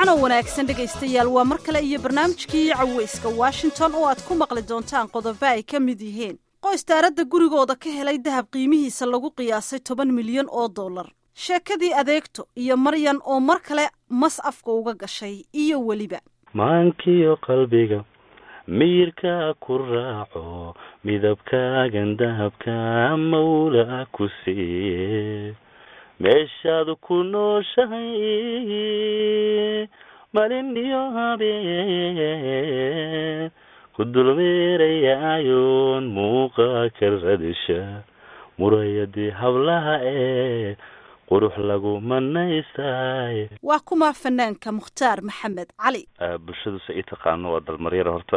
wacanoo wanaagsan dhegaystayaal waa mar kale iyo barnaamijkii caweyska washington oo aad ku maqli doontaan qodobo ay ka mid yihiin qoys daaradda gurigooda ka helay dahab qiimihiisa lagu qiyaasay toban milyan oo dollar sheekadii adeegto iyo maryan oo mar kale mas afka uga gashay iyo weliba maankiyo qalbiga miyirka ku raaco midabkaagan dahabka mawla ku siiye meeshaad ku nooshahay malin iyo habeen ku dulmeerayaayoon muuqa ka radisha murayadii hablaha ee qurux lagu manaystay waa kumaa fanaanka mukhtaar maxamed cali bulshadu se ii taqaano waa dalmaryara horta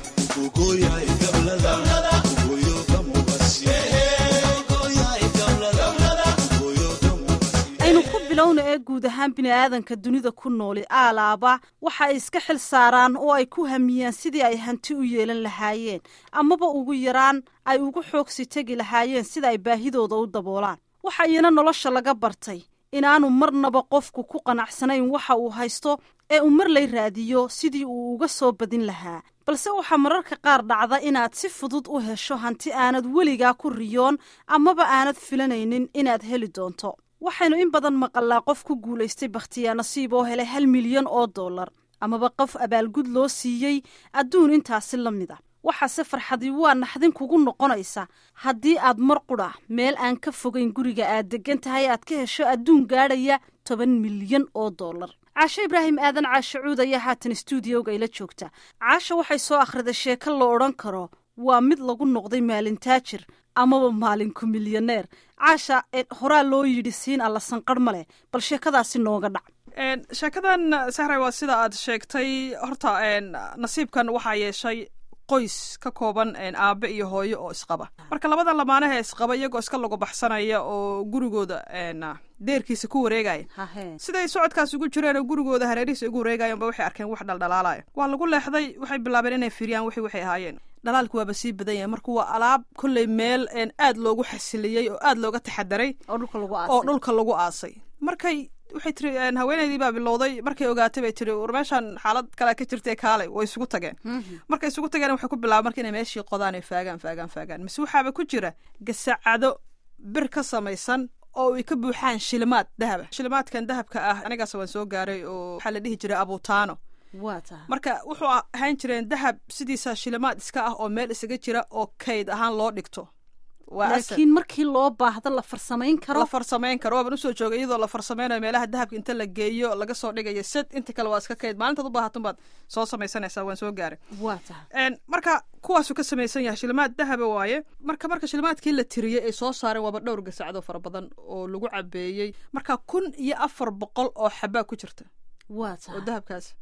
aynu ku bilowna ee guud ahaan bini'aadanka dunida ku nooli aalaaba waxa ay iska xil saaraan oo ay ku hamiyaan sidii ay hanti u yeelan lahaayeen amaba ugu yaraan ay ugu xoogsi tegi lahaayeen sida ay baahidooda u daboolaan waxa iyana nolosha laga bartay inaanu marnaba qofku ku qanacsanayn waxa uu haysto ee uu mar lay raadiyo sidii uu uga soo badin lahaa balse waxaa mararka qaar dhacda inaad si fudud u hesho hanti aanad weligaa ku riyoon amaba aanad filanaynin inaad heli doonto waxaynu in badan maqalnaa qof ku guulaystay bakhtiyaa nasiib oo helay hal milyan oo dollar amaba qof abaalgud loo siiyey adduun intaasi la mid a waxaase farxadii waa naxdin kugu noqonaysa haddii aad mar qudha meel aan ka fogayn guriga aad deggan tahay aad ka hesho adduun gaadhaya toban milyan oo dollar caashe ibraahim aadan caashe cuud ayaa haatan stuudiyowga ila joogta caasha waxay soo akhriday sheeko la odhan karo waa mid lagu noqday maalin taajir amaba maalinku milyaneer caasha horaa loo yidhi siin alla sanqarh ma leh bal sheekadaasi nooga dhac sheekadan sahray waa sida aad sheegtay horta nasiibkan waxaa yeeshay qoys ka kooban aabe iyo hooyo oo isqaba marka labadan lamaanaha isqaba iyagoo iska lagu baxsanaya oo gurigooda deerkiisa ku wareegaya siday socodkaas ugu jireen oo gurigooda hareerihiisa ugu wareegayanba waxay arkeen wax dhaldhalaalaya waa lagu leexday waxay bilaabeen inay firiyaan wixii waxay ahaayeen dhalaalku waaba sii badan yahay marka waa alaab kolley meel aad loogu xasiliyey oo aad looga taxadaray oo dhulka lagu aasay markay waxay tiri haweenaydii baa bilowday markay ogaatay bay tiri war meeshaan xaalad kalea ka jirtay kaalay way isugu tageen markay isugu tageen waxay ku bilaaba marka inay meeshii qodaan ay faagaan faagaan faagaan mise waxaaba ku jira gasacado bir ka samaysan oo ay ka buuxaan shilimaad dahaba shilimaadkan dahabka ah anigaas waan soo gaaray oo waxaa la dhihi jiray abutaano marka wuxuu ahaan jireen dahab sidiisa shilimaad iska ah oo meel isaga jira oo kayd ahaan loo dhigto laakiin markii loo baahdo la farsamayn karo la farsamayn karo waaban usoo joogay iyadoo la farsamaynayo meelaha dahabka inta la geeyo laga soo dhigayo sed inta kale waa iska kayd maalintaad u baahatun baad soo samaysanaysaa waan soo gaaray waa tahay marka kuwaasuu ka samaysan yahay shilimaad dahaba waaye marka marka shilimaadkii la tiriyey ay soo saareen waaba dhowr gasacdo fara badan oo lagu cabeeyey marka kun iyo afar boqol oo xabaa ku jirta waa tahay oo dahabkaas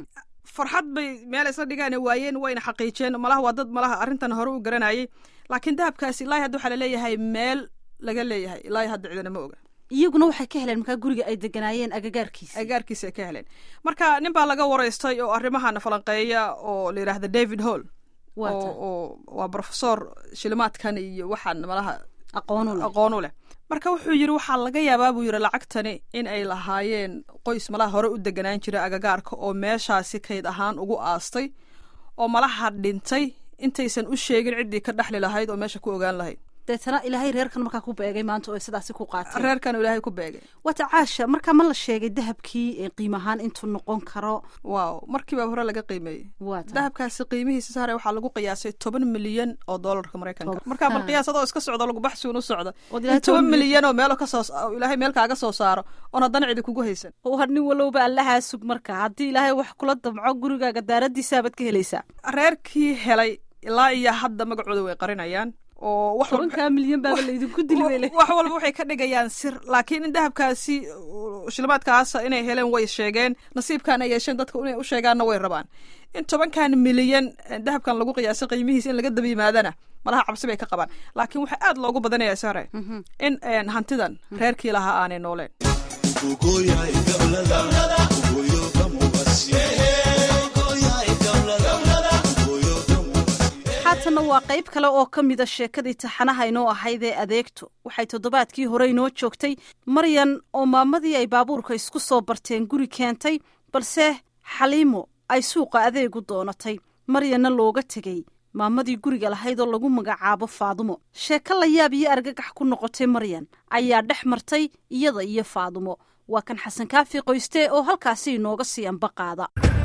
farxad bay meel isla dhigaan waayeen wayna xaqiijeen malaha waa dad malaha arrintan hore u garanayay laakiin dahabkaasi ilaahi hadda waxaa laleeyahay meel laga leeyahay ilaahi hadda cidina ma oga iyaguna waxay ka heleen markaa guriga ay deganaayeen agagaarkiisa agagaarkiisa ay ka heleen marka nin baa laga waraystay oo arrimahana falanqeeya oo la yidhaahda david hall oo waa brofesor shilimaadkan iyo waxaan malaha aqoon u leh marka wuxuu yidhi waxaa laga yaabaa buu yidhi lacagtani in ay lahaayeen qoys malaha hore u deganaan jira agagaarka oo meeshaasi kayd ahaan ugu aastay oo malaha dhintay intaysan u sheegin ciddii ka dhexli lahayd oo meesha ku ogaan lahayd deetana ilaahay reerkan markaa ku beegay maanta oo sidaasi ku qaatay reerkan ilaahay ku beegay wata caasha markaa ma la sheegay dahabkii qiim ahaan intuu noqon karo waaw markiiba hore laga qiimeeyey dahabkaasi qiimihiisa sare waxaa lagu qiyaasay toban milyan oo doolarka maraykanka markaa bal qiyaas adoo iska socdo lagu baxsiun u socda toban milyan oo meel kasoo ilaahay meel kaaga soo saaro oon haddana cidi kugu haysan war nin walowba allahaa sug marka haddii ilaahay wax kula damco gurigaaga daaradiisaabaad ka helaysaa reerkii helay ilaa iyo hadda magacooda way qarinayaan oo tobankaa milyan baaba laydinku dili wax walba waxay ka dhigayaan sir laakiin in dahabkaasi shilimaadkaasa inay heleen way sheegeen nasiibkan ay yeesheen dadka inay u sheegaanna way rabaan in tobankan milyan dahabkan lagu qiyaasay qiimihiisa in laga daba yimaadana malaha cabsi bay ka qabaan laakiin waxaa aad loogu badanaya sare in hantidan reerkii lahaa aanay nooleen haatanna waa qayb kale oo ka mida sheekadii taxanaha inoo ahayd ee adeegto waxay toddobaadkii hore inoo joogtay maryan oo maamadii ay baabuurka isku soo barteen guri keentay balse xaliimo ay suuqa adeegu doonatay maryanna looga tegey maamadii guriga lahayd oo lagu magacaabo faadumo sheeko la yaab iyo argagax ku noqotay maryan ayaa dhex martay iyada iyo faadumo waa kan xasan kaafi qoyste oo halkaasi inooga sii ambaqaada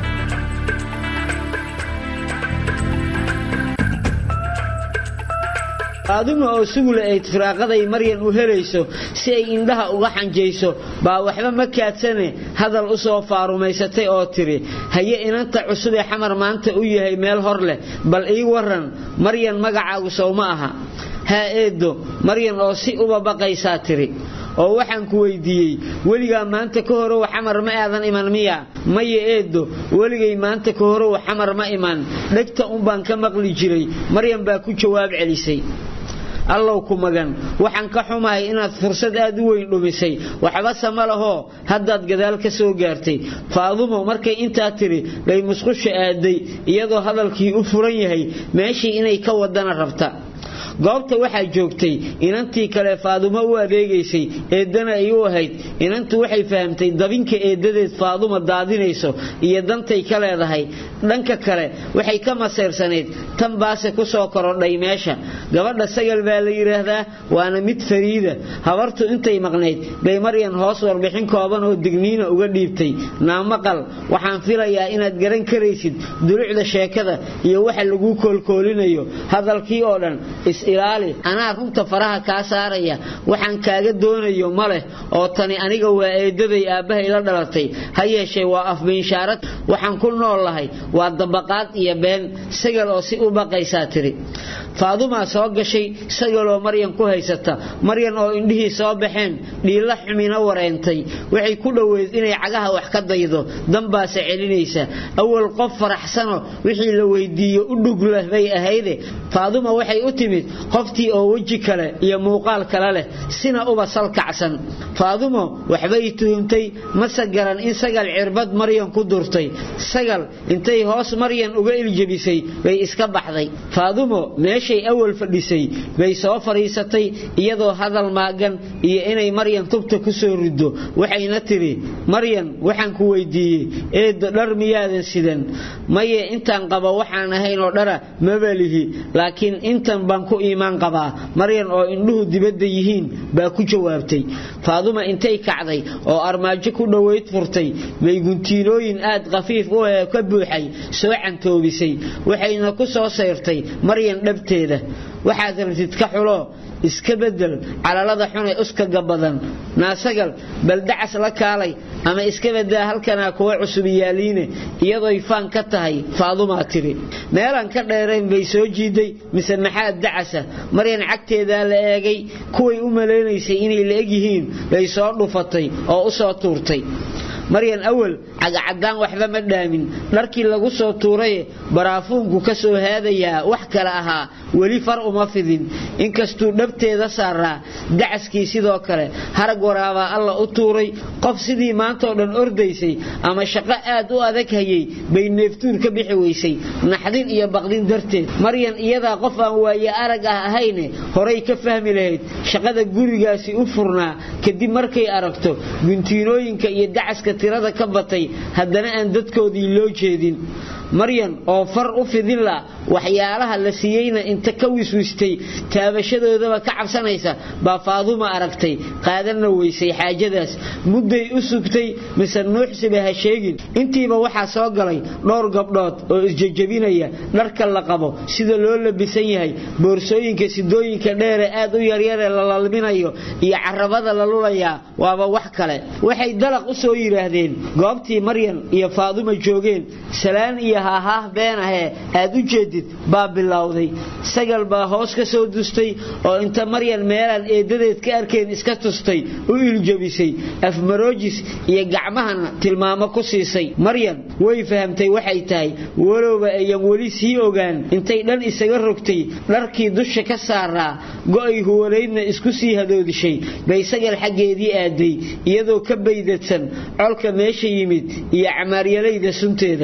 faaduma oo sugula ayd firaaqaday maryan u helayso si ay indhaha uga xanjayso baa waxba ma kaadsane hadal u soo faarumaysatay oo tidhi haye inanta cusub ee xamar maanta u yahay meel hor leh bal ii waran maryan magacaagu sow ma aha haa eeddo maryan oo si uba baqaysaa tidhi oo waxaan ku weydiiyey weligaa maanta ka horow xamar ma aadan iman miya maya eeddo weligay maanta ka horow xamar ma iman dhegta unbaan ka maqli jiray maryan baa ku jawaab celisay allow ku magan waxaan ka xumahay inaad fursad aad u weyn dhumisay waxbase ma lahoo haddaad gadaal ka soo gaartay faadumo markay intaa tidhi bay musqusha aaday iyadoo hadalkii u furan yahay meeshii inay ka wadana rabta goobta waxaa joogtay inantii kale faadumo u adeegaysay eeddana ay u ahayd inantu waxay fahamtay dabinka eeddadeed faaduma daadinayso iyo dantay ka leedahay dhanka kale waxay ka masayrsanayd tan baase ku soo korodhay meesha gabadha sagal baa la yidhaahdaa waana mid fariida habartu intay maqnayd bay maryan hoos warbixin kooban oo digniina uga dhiibtay naamaqal waxaan filayaa inaad garan karaysid dulucda sheekada iyo waxa laguu koolkoolinayo hadalkii oo dhan is-ilaali anaa runta faraha kaa saaraya waxaan kaaga doonayo ma leh oo tani aniga waa eeddaday aabbahay la dhalatay ha yeeshee waa afbiinshaarad waxaan ku nool lahay waa dabaqaad iyo been sagal oo si u baqaysaa tidhi faadumaa soo gashay sagaloo maryan ku haysata maryan oo indhihii soo baxeen dhiilla xumina wareentay waxay ku dhoweyd inay cagaha wax ka daydo danbaase celinaysa awal qof faraxsano wixii la weydiiyo u dhugleh bay ahayde faaduma waxay u timid qoftii oo weji kale iyo muuqaal kale leh sina uba salkacsan faadumo waxbay tuhumtay mase garan in sagal cirbad maryan ku durtay sagal intay hoos maryan uga iljebisay bay iska baxday faadumo meeshay awal fadhisay bay soo fadhiisatay iyadoo hadal maagan iyo inay maryan tubta ku soo riddo waxayna tidhi maryan waxaan ku weydiiyey eedda dhar miyaadan sidan maye intaan qaba waxaan ahayn oo dhara mabalihi laakiin intan baan ku iimaan qabaa maryan oo indhuhu dibadda yihiin baa ku jawaabtay faaduma intay kacday oo armaajo ku dhowayd furtay bay guntiinooyin aad khafiif u ee ka buuxay soo cantoobisay waxayna ku soo sayrtay maryan dhabteeda waxaad rabtid ka xulo iska bedel calalada xune uskaga badan naasagal bal dacas la kaalay ama iska badaa halkanaa kuwa cusub yaaliine iyadooy faan ka tahay faadumaa tiri meelaan ka dheerayn bay soo jiiday mise maxaad dacasa maryan cagteedaa la eegay kuway u malaynaysay inay la eg yihiin bay soo dhufatay oo u soo tuurtay maryan awal cagacadaan waxba ma dhaamin dharkii lagu soo tuuraye baraafuunku ka soo haadayaa wax kale ahaa weli far uma fidin inkastuu dhabteeda saaraa dacaskii sidoo kale harag waraabaa alla u tuuray qof sidii maantaoo dhan ordaysay ama shaqo aad u adag hayay bay neeftuur ka bixi weysay naxdin iyo baqdin darteed maryan iyadaa qof aan waaye arag ah ahayne horay ka fahmi lahayd shaqada gurigaasi u furnaa kadib markay aragto guntiinooyinka iyo dacaska tirada ka batay haddana aan dadkoodii loo jeedin maryan oo far u fidin la waxyaalaha la siiyeyna inta ka wiswistay taabashadoodaba ka cabsanaysa baa faaduma aragtay qaadanna weysay xaajadaas mudday u sugtay mise nuuxsiba ha sheegin intiiba waxaa soo galay dhowr gabdhood oo isjejebinaya dharka la qabo sida loo labisan yahay boorsooyinka sidooyinka dheere aad u yaryare la lalminayo iyo carabada la lulayaa waaba wax kale waxay dalaq u soo yidhaahdeen goobtii maryan iyo faaduma joogeen salaan iyo haahaah been ahee aad u jeedid baa bilowday sagal baa hoos ka soo dustay oo inta maryan meelaan eeddadeed ka arkeen iska tustay u iljabisay afmaroojis iyo gacmahana tilmaamo ku siisay maryan way fahamtay waxay tahay walowba ayan weli sii ogaan intay dhan isaga rogtay dharkii dusha ka saaraa go'ay huwanaydna isku sii hadoodishay bay sagal xaggeedii aaday iyadoo ka baydadsan colka meesha yimid iyo camaaryalayda sunteeda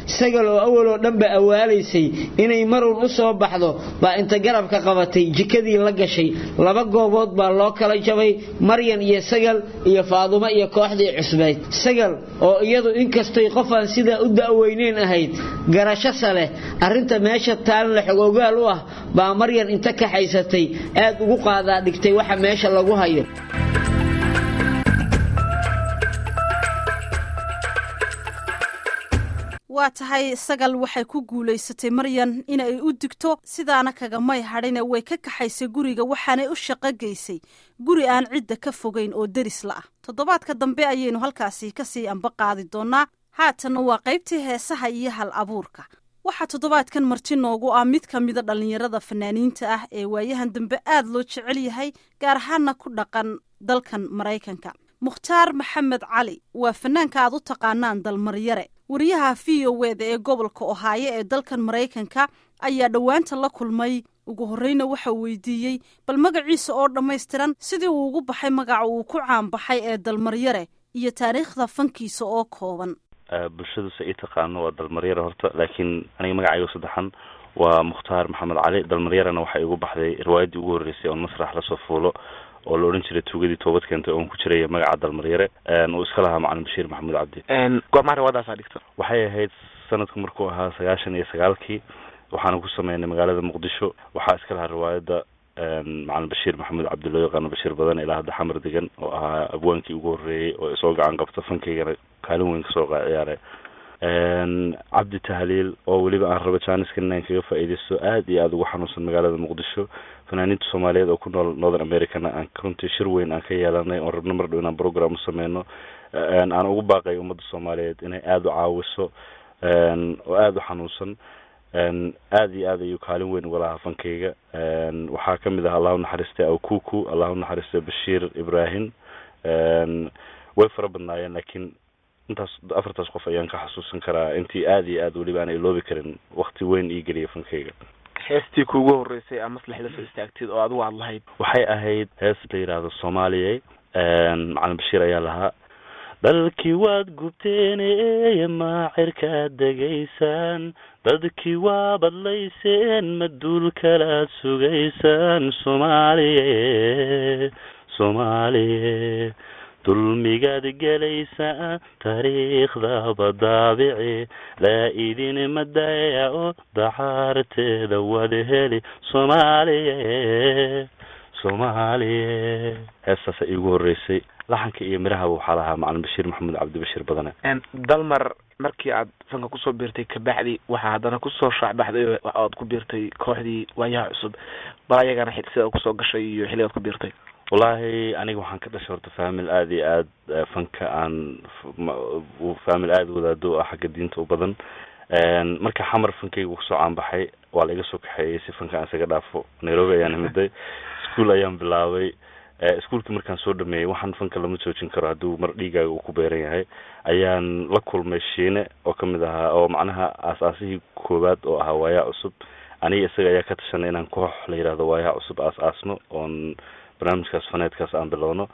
sagal oo awaloo dhanba awaalaysay inay marun u soo baxdo baa inta garabka qabatay jikadii la gashay laba goobood baa loo kala jabay maryan iyo sagal iyo faadumo iyo kooxdii cusbayd sagal oo iyadu inkastay qofaan sidaa u da'weyneyn ahayd garashasa leh arrinta meesha taalan la xogogaal u ah baa maryan inta kaxaysatay aad ugu qaadaa dhigtay waxa meesha lagu hayo waa tahay sagal waxay ku guulaysatay maryan inay u digto sidaana kagamay hadhine way ka kaxaysay guriga waxaanay u shaqo geysay guri aan cidda ka fogayn oo deris la ah toddobaadka dambe ayaynu halkaasi kasii amba qaadi doonaa haatanna waa qaybtii heesaha iyo hal abuurka waxaa toddobaadkan marti noogu ah mid ka mida dhallinyarada fanaaniinta ah ee waayahan dambe aad loo jecel yahay gaar ahaana ku dhaqan dalkan maraykanka mukhtaar maxamed cali waa fanaanka aad u taqaanaan dalmaryare wariyaha v o weda ee gobolka ohaayo ee dalkan maraykanka ayaa dhowaanta la kulmay ugu horreyna waxa weydiiyey bal magaciisa oo dhammaystiran sidii uu ugu baxay magaca uu ku caanbaxay ee dalmaryare iyo taariikhda fankiisa oo kooban bulshadu se ii taqaano waa dalmaryare horta laakiin aniga magacaygo saddexan waa mukhtaar maxamed cali dalmaryarena waxaa igu baxday riwaayaddii ugu horreysay oon masrax lasoo fuulo oo la odhan jiray tuugadii toobad keentay oon ku jiraya magaca dalmaryare uu iska lahaa macalin bashiir maxamuud cabdi goormaa riwaayadaasaa dhigta waxay ahayd sanadku markuu ahaa sagaashan iyo sagaalkii waxaana ku sameynay magaalada muqdisho waxaa iska lahaa riwaayadda macalin bashiir maxamuud cabdi loo yaqaano bashiir badan ilaa hadda xamar degan oo ahaa abwaankii ugu horreeyey oo isoo gacan qabta fankaygana kaalin weyn kasoo ciyaaray cabdi tahliil oo weliba aan rabo janiska inaan kaga faa'iidaysto aad iyo aada ugu xanuunsan magaalada muqdisho fanaaniinta soomaaliyeed oo ku nool northern americana aan runtii shir weyn aan ka yeelanay oon rabno mar dhow inaan program u sameyno aan ugu baaqay ummadda soomaaliyeed inay aada u caawiso oo aada u xanuunsan aada iyo aad ayuu kaalin weyn uga lahaa fankayga waxaa kamid ah allahu naxariistay awkuku allahu naxariistay bashiir ibrahim way fara badnaayeen laakiin intaas afartaas qof ayaan ka xasuusan karaa intii aada iyo aad weliba aan iloobi karin wakti weyn ii geliya fankayga heestii kuugu horreysay aa maslax la soo istaagtid oo adigu aad lahayd waxay ahayd hees la yidhaahdo soomaaliya macalin bashiir ayaa lahaa dalkii waad gubteen maacirkaad degaysaan dadkii waa badlayseen maduul kalaad sugaysaan soomaaliye soomaaliye dulmigaad gelaysaa taariikhdaba daabici laa idin madaya oo dacaarteeda wad heli soomaaliye soomaaliye heestaasa iigu horreysay laxanka iyo midhahaba waxaa lahaa macalin bashiir maxamuud cabdibashiir badane dalmar markii aad fanka kusoo biirtay kabacdi waxaa haddana kusoo shaacbaxday oo aad ku biirtay kooxdii waayaha cusub bal ayagana sida kusoo gashay iyo xilligaad ku biirtay wallaahi aniga waxaan ka dhashay horta famil aada iyo aad fanka aan famil aada wadaado ah xagga diinta u badan marka xamar fankayga kusoo caanbaxay waa la iga soo kaxeeyey si fanka aan isaga dhaafo nairobi ayaan imiday ischool ayaan bilaabay ischoolkii markaan soo dhameeyey waxaan fanka lama joojin karo hadduu mar dhiigaaga uu ku beeran yahay ayaan la kulmay shiine oo kamid ahaa oo macnaha aas-aasihii koowaad oo ahaa waayaa cusub aniga isaga ayaa ka tashanay inaan koox la yidhahdo waayaa cusub aas-aasno oon barnaamijkaas faneedkaas aan bilowno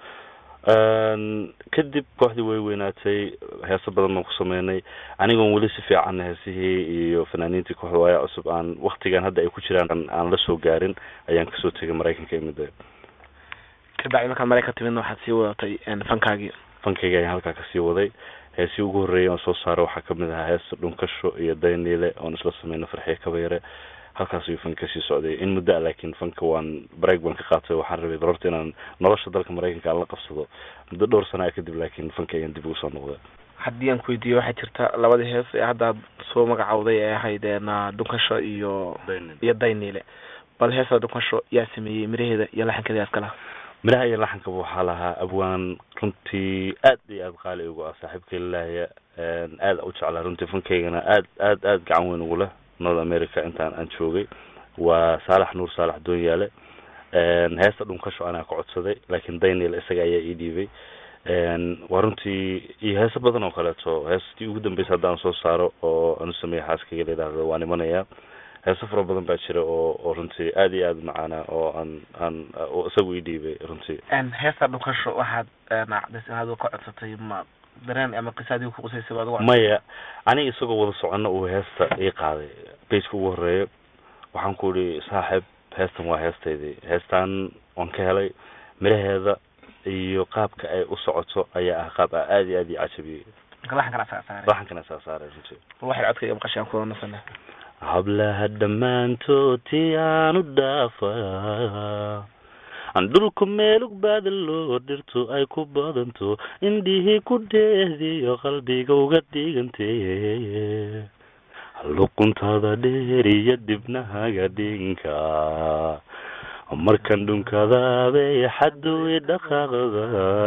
kadib kooxdii way weynaatay heeso badan baan ku sameynay anigoon weli si fiican heesihii iyo fanaaniintii kooxda waayaa cusub aan waktigan hadda ay ku jiraan aan la soo gaarin ayaan kasoo tegay maraykanka imida kabacdi markaad maraykan timidna waxaad sii wadatay fankaagii fankayga ayaan halkaa kasii waday heesii ugu horreeyay oon soo saaro waxaa kamid ahaa heesta dhunkasho iyo dayniile oon isla sameyno farxiye kabayare halkaas ayuu fanka kasii socday in muddo a laakiin fanka waan break baan ka qaatay waxaan rabay balorta inaan nolosha dalka maraykanka aan la qabsado muddo dhowr sana kadib laakiin fanka ayaan dib ugu soo noqday haddii aan ku weydiiyo waxaa jirta labadii hees ee haddaad soo magacawday ee ahayd dhunkasho iyo iyo dayniile bal heesta dhunkasho yaa sameeyey miraheeda iyo laxankeeda yaa iska laha midhaha iyo laxankaba waxaa lahaa abwaan runtii aad iyo aad qaali ugu ah saaxiibkay lilaahya aada u jeclaa runtii fankaygana aad aad aad gacan weyn ugu leh north america intaan aan joogay waa saalax nuur saalax doonyaale heesta dhunkasho anaa ka codsaday laakiin daniel isaga ayaa ii dhiibay waa runtii iyo heeso badan oo kaleeto heestii ugu dambeysa haddaan soo saaro oo aan u sameeya xaaskayga la yidhaahdo waan imanayaa heeso fara badan baa jira oo oo runtii aada iyo aada macaana oo aan aan oo isagu ii dhiibay runtii heesta dhunkasho waxaad cadays inaad ka codsatay ma dareen ama qisaadii ku qusaysay baad ugu maya aniga isagoo wada socono uu heesta ii qaaday bejka ugu horeeya waxaan ku ihi saaxib heestan waa heestaydii heestan waan ka helay miraheeda iyo qaabka ay u socoto ayaa ah qaab a aada iyo aad ii cajabiyey marka laxankana asaga saaray laxankana saa saaray runtii bal waxay codka iyo maqashaan kuwada nasana hablaha dhammaantood tii aanu dhaafaa aan dhulku meelug baadaloo dhirtu ay ku badanto indhihii ku dheehdiyo qalbiga uga dhigantee luquntada dheer iyo dibnahaga dhinka markan dhunkadaabay xaddu i dhaqaaqda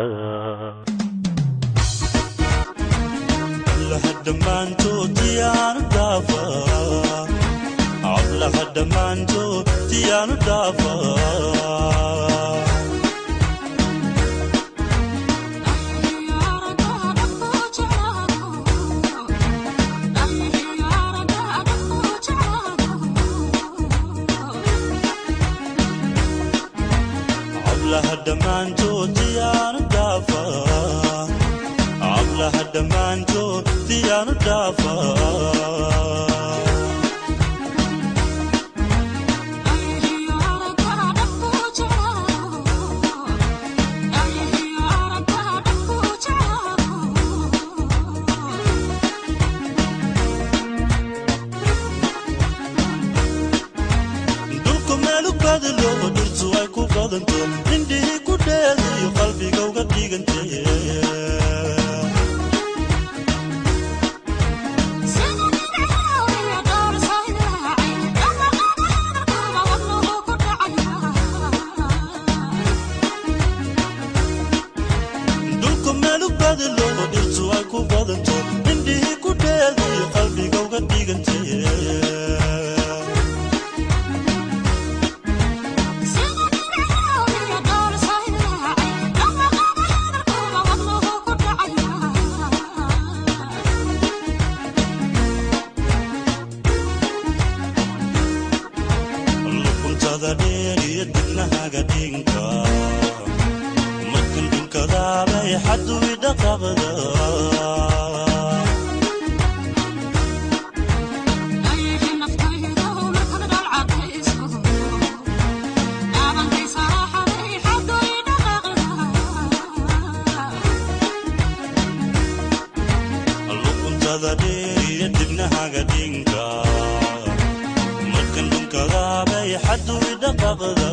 dhammaantood diyaanu dhaafa hablaha dhammaantood diyaanu dhaafa hablaha dhammaantood diyaanu dhaafa hablaha dhammaantood diyaanu dhaafa dhulku meelu badalo dhirtu ay ku badanto indhihii ku dheediyo qalbiga uga dhigantay dhulku meelu badalo dhirtu ay ku badanto indhihii ku dheediyo qalbiga uga dhigantay luquntada dheer iyo dibnahaga dhinka markan dhunkadaabay xaddu i dhaqaqda luquntada dheer iyo dibnahaga dhinka markan dhunkadaabay xaddu i dhaqaqda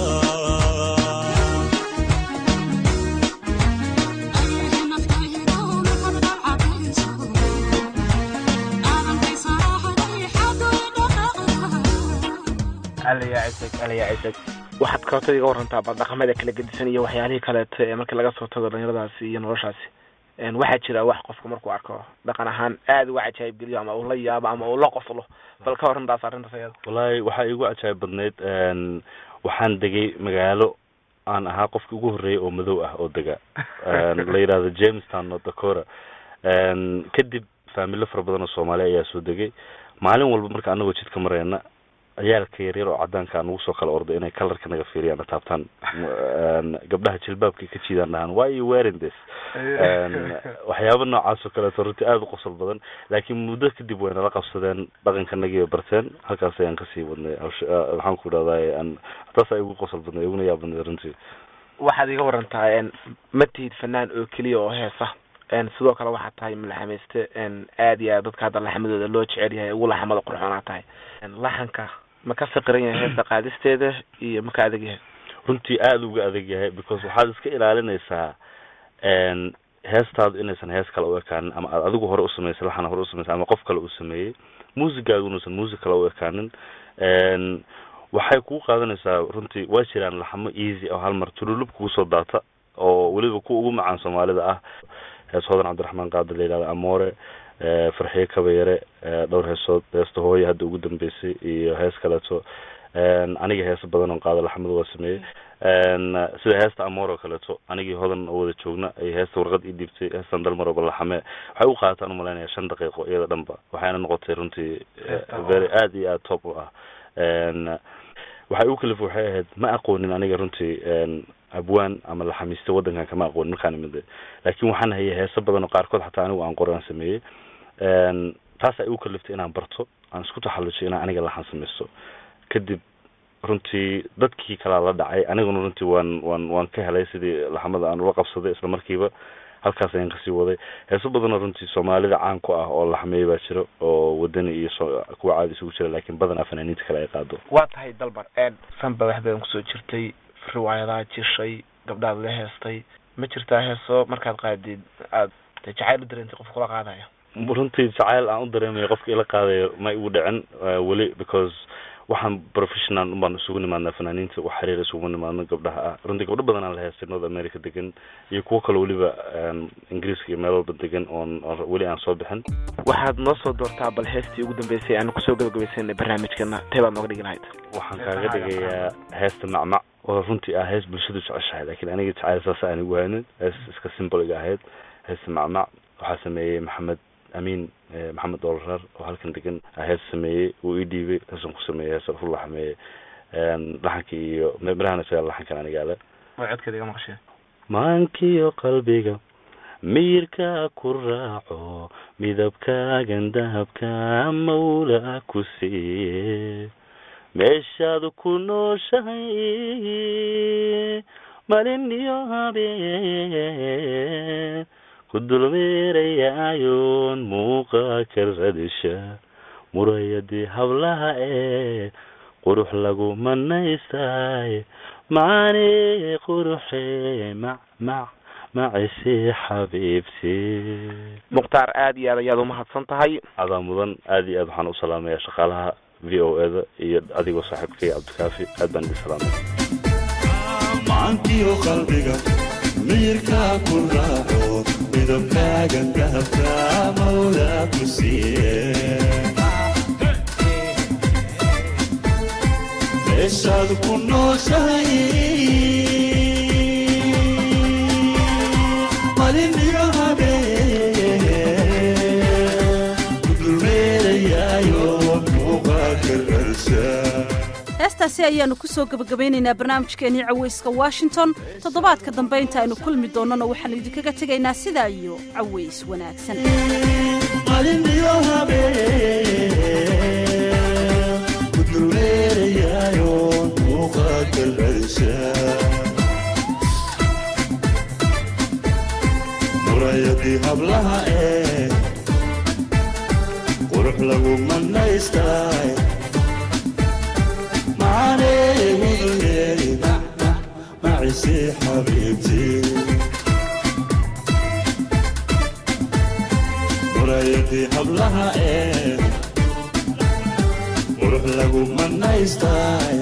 alaya cisag alaya cisag waxaad kabatad iga warantaa bal dhaqamada kala gedisan iyo waxyaalihii kaleeto ee markii laga soo tago dhalinyaradaasi iyo noloshaasi n waxaa jira wax qofka markuu arko dhaqan ahaan aada uga cajaayib geliyo ama uu la yaabo ama uu la qoslo bal ka warantaas arrintaas ayada wallaahi waxaa iigu cajaayib badnayd n waxaan degay magaalo aan ahaa qofkii ugu horreeyay oo madow ah oo dega la yidhahdo jamestown north dakota n kadib faamilo fara badan oo soomaali ayaa soo degay maalin walba marka anagoo jidka marayna ciyaalka yaryar oo cadaanka aan ugu soo kala orday inay kalarka naga fiiriyaan na taabtaan n gabdhaha jilbaabka ka jiidaan dhahaan why you wearing this n waxyaaba noocaas oo kaleeto runtii aada u qosol badan laakiin muddo kadib way nala qabsadeen dhaqankanagii bay barteen halkaas ayaan kasii wadnay hawsh- ah, maxaan ku idhahdaa an taas ay ugu qosol badnay iguna yaab badnay runtii waxaad iga warantaa n ma tihid fanaan oo keliya oo heesa n sidoo kale waxaad tahay malaxamayste n aad iyo aad dadka hadda laxamadooda loo jecel yahay ugu laxamada qurxoonaa tahay n laxanka ma ka fiqiran yahay heesta qaadisteeda iyo ma ka adag yahay runtii aada uga adag yahay because waxaad iska ilaalinaysaa n heestaadu inaysan hees kale u ekaanin ama aad adigu hore usameysay laxana hore usameysay ama qof kale uu sameeyey muusigaagu inuusan muusig kale u ekaanin n waxay kugu qaadanaysaa runtii waa jiraan laxamo easy oo hal mar tululub kugu soo daata oo weliba kuwa ugu macaan soomaalida ah hees hodan cabdiraxmaan qaadi la yidhahdo amoore farxiye kabayare dhowr heesood heesta hooye hadda ugu dambeysay iyo hees kaleeto aniga heesa badan oo qaada laxmadu waa sameeyey sida heesta amoor oo kaleeto anigii hodan oo wada joogna ay heesta warqad ii dhiibtay heestan dalmaroba laxame waxay u qaataan umalaynaya shan daqiiqo iyada dhanba waxayna noqotay runtii Heesta oo- very aad iyo aad top u ah waxay u kalif waxay ahayd ma aqoonin aniga runtii abwaan ama laxamiista waddankan kama aqoonin markaan imid laakiin waxaan hayay heeso badan oo qaarkood xataa anigu aan qoran sameeyey taas ay u kaliftay inaan barto aan isku taxallujiyo inaan aniga laxan samaysto kadib runtii dadkii kalaa la dhacay aniguna runtii waan waan waan ka helay sidii laxamada aan ula qabsaday isla markiiba halkaas ayaan kasii waday heeso badanoo runtii soomaalida caan ku ah oo laxmeeya baa jiro oo wadani iyo so kuwa caadi isugu jira laakiin badanaa fanaaniinta kale ay qaado waa tahay dalbar fanba wax badan kusoo jirtay riwaayadaha jishay gabdhaad la heestay ma jirtaa heeso markaad qaadid aad jacayl u dareentay qof kula qaadayo runtii jacayl aan u dareemayo qofka ila qaadayo ma igu dhicin weli because waxaan professional ubaan isugu nimaadnaa fanaaniinta wax xiriir isugu nimaadno gabdhaha ah runtii gabdho badan aan la heestay north america degan iyo kuwo kale weliba ingiriiska iyo meel walba degan oon weli aan soo bixin waxaad noo soo doortaa bal heestii ugu dambeysay aanu kusoo gabagabaysanay barnaamijkana tee baad nooga dhigi lahayd waxaan kaaga dhigayaa heesta macmac oo runtii ah hees bulshadu jeceshahay laakiin aniga jacayl saasa aan igu haynin hees iska simboliga ahayd heesta macmac waxaa sameeyey maxamed amiin maxamed doolaraar oo halkan degan hees sameeyey uu ii dhiibay heesan ku sameeyey heesa ku laxmeeyey laxankii iyo mirahana isaga laxankan anigaale way codkeeda iga maqasheen maankiyo qalbiga miyirka ku raaco midabkaagan dahabka mawla ku siiye meeshaad ku nooshahay malin iyo habeen ku dulmeerayaayoon muuqa ka radisha murayadii hablaha ee qurux lagu manaystay macaane quruxe mac mac macisi xabiibti mukhtaar aad iyo aad ayaad umahadsan tahay adaa mudan aad iyo aad waxaan u salaamayaa shaqaalaha v o e da iyo adigoo saaxiibkay cabdikaafi aad baan idin salaamaya macankiyo qalbiga miyirka ku raaco midabkaagan dahabka mawla ku siiye meeshaad ku nooshahay malin iyo habeen ku dulmeerayaayo muuqa ka rarsha heestaasi ayaannu ku soo gebagabaynaynaa barnaamijkeennii cawayska washington toddobaadka dambe inta aynu kulmi doonnona waxaannu idinkaga tegaynaa sidaa iyo caways wanaagsan malin iyo habeen ku dulmeerayaayo muuqa ka rarsha murayadii hablaha ee qurux lagu manaystay معسي حبيبتي مرايتي حبلها ايه وروح لقو منا يستاي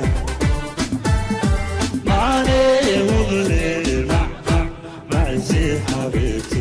معاني وغلي مع مع معسي حبيبتي